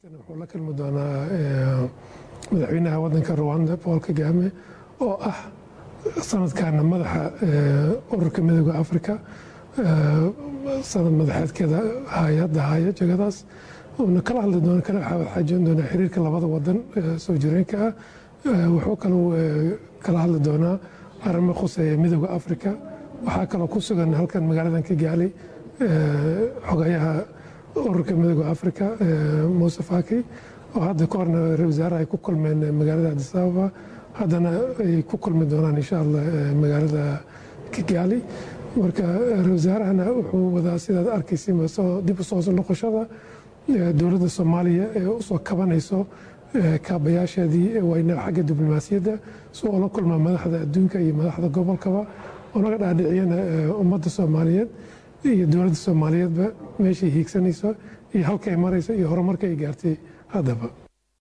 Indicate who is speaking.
Speaker 1: wuxuu la kulmi doonaa madaxweynaha wadanka ruwanda paul kagame oo ah sanadkaana madaxa ururka midooda africa sanad madaxeedkeeda hay-adda haya jegadaas uuna kala hadli doona kala xaajoon doonaa xiriirka labada wadan soo jireenka ah wuxuu kaloo kala hadli doonaa arrimo khuseeya midooda africa waxaa kaloo ku sugan halkan magaaladan kigaali xogayaha ururka midooda africa muuse faki oo hadda ka horna ra wasaaraha ay ku kulmeen magaalada adis ababa haddana ay ku kulmi doonaan insha allah magaalada kigaali marka ra wasaarahana wuxuu wadaa sidaad arkaysa dib usoo noqoshada dowladda soomaaliya ee usoo kabanayso kaabayaasheedii wayna xagga diblomaasiyadda si oo la kulmaa madaxda adduunka iyo madaxda gobolkaba oo naga dhaadhiciyana ummadda soomaaliyeed iyo dowladda soomaaliyeedba meeshay hiigsanayso iyo halka ay marayso iyo horumarka ay gaartay haddaba